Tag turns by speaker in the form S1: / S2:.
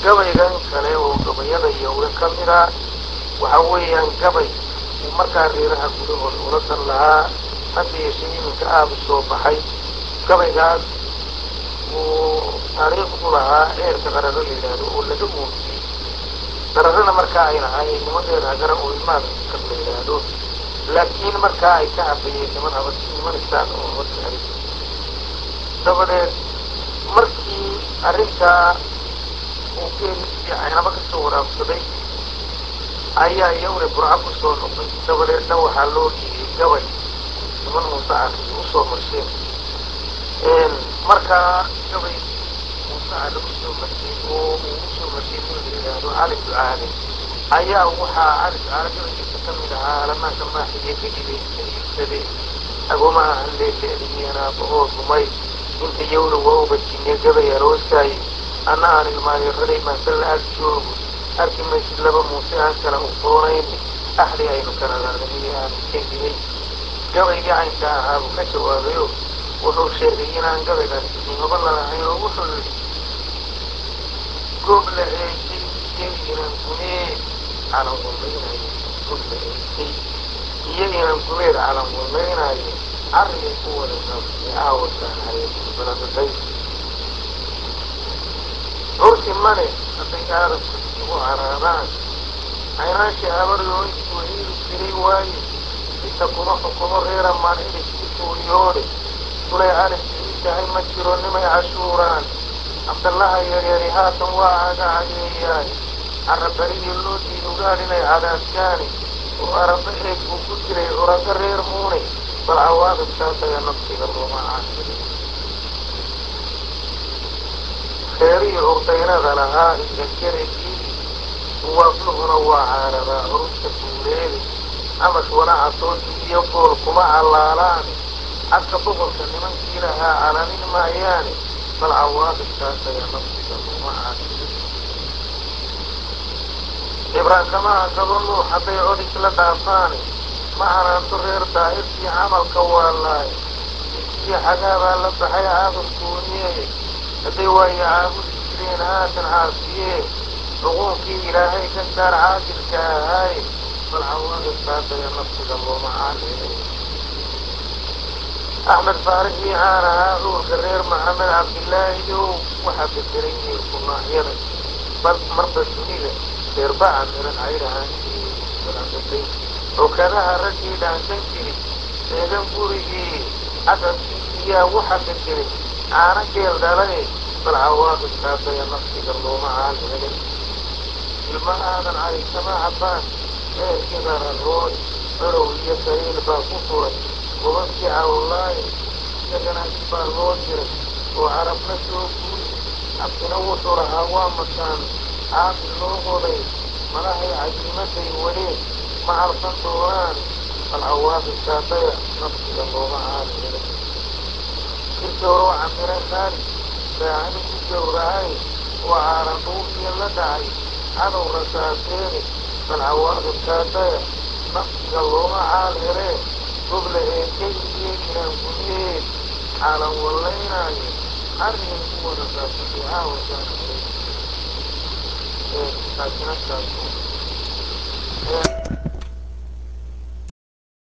S1: gabaygan kale oo gabayada yowga ka mida waxa weeyaan gabay uu markaa reeraha gudahooda ula dan lahaa hadda yeeshe iminka aada u soo baxay gabaygaas uu taariikh u lahaa eerka qararo la yidhaahdo oo laga muujiyey qararana markaa ay lahaayeen niman reer hagara oo ilmaada kab la yidhaahdo laakiin markaa ay ka habayeen niman habas niman isaan oo habadka habay dabadeed markii arrintaa uu geeliisii caynaba ka soo waraabsaday ayaa iyaguna burco ku soo noqday dabadeedna waxaa loo dhiibay gabay niman muuse cali usoo marsheen markaa gabay muuse cali usoo marshay oo uu usoo marshay nin la yidhaahdo cali ducaale ayaa waxaa cali ducaale gabaygiisa ka mid ahaa alamaanka maaxiye ka dhibeysa iibsade agomaha halleeleeliyeen aabahood rumay inta yowla waa ubajine gabay aroosaay anna aan ilmaadeeraday maasalla ag joogo arki maysid laba muuse aan kala ufoonayn axdi aynu kala raadamiye aan iskendiyey gabaygii caynka ahaa buu ka jawaabayo wuxuu sheegay inaan gabaygaas qiimaba lalahayn oo wuxuu yidhi goob la eegtay iyo inan gumeed calan wallaynayo goob la eegtay iyo inan gumeed calan wallaynayo carrigay ku wada saabsay aawakaan haybaladaday cursi mane hadday aadamku isugu caraadaan caynaashii habaryoo intuu hiili jiray waaye inta kuma xukumo reera maancidhiskii tuuriyoode sulay cali sii tahay ma jiro nimay cashuuraan cabdallaha yaryari haatan waa aga cageeyaay carrabarigii loo diidu gaadh inay cadaadkaani oo araba eeg buu ku jiray curaga reer muune bal cawaaqibkaasaga nafsiga looma caanilin reerihii urdaynada lahaa idakerigii uwaafluhuna waa caaradaa curubta buuleede amash wanacasoodii iyo gool kuma callaalaan cadka boqolka nimankii lahaa calanin maayaane bal cawaaqibkaasaga nafsiga looma caanilin cibraan kamaha kaba nuux hadday cod isla dhaafaane ma canaanto reer daa'irtii camalka waa laay ikiyo xagaabaa la baxay caabud gooniye hadday waayo caabudi jireen haatan caasiyee xuquuqkii ilaahay ka saar caadilka ahaaye bal cawaaqibkaasaga nafsiga looma caanilin axmed faarixii caan ahaa cuurka reer maxamed cabdilaahi ow waxaa bedelay heerku noocyada bal marba dunida reerbaca miran caydhahaanbalandatay xukadaha raggii dhaansan jiri eegan gurigii casabkiisiyaa waxa bedelay caano geel dhalay bal cawaaqibkaasaga nafsiga looma caanilin ilma aadan caysama cabbaan eerkii qararood corow iyo sariil baa ku furay gobabkii cawlaaye isagana baa loo diray oo carabna soo guuri cabsina wuxuu lahaa waa mataan caabi loo qoday malahay cajiimaday waleen ma calfan doonaan bal cawaaqibkaasaya nafsiga looma caanilin kirsooroo camire qaali saacani ku gowracay oo caaran dhuufiya la dhacay cadow rasaaseene bal cawaaqibkaasaya nafsiga looma caal heree gobla eekay iyo inaan gumeed caalan wallaynaayo carrigay ku wada saabsatay caawakaan hayay taasina taas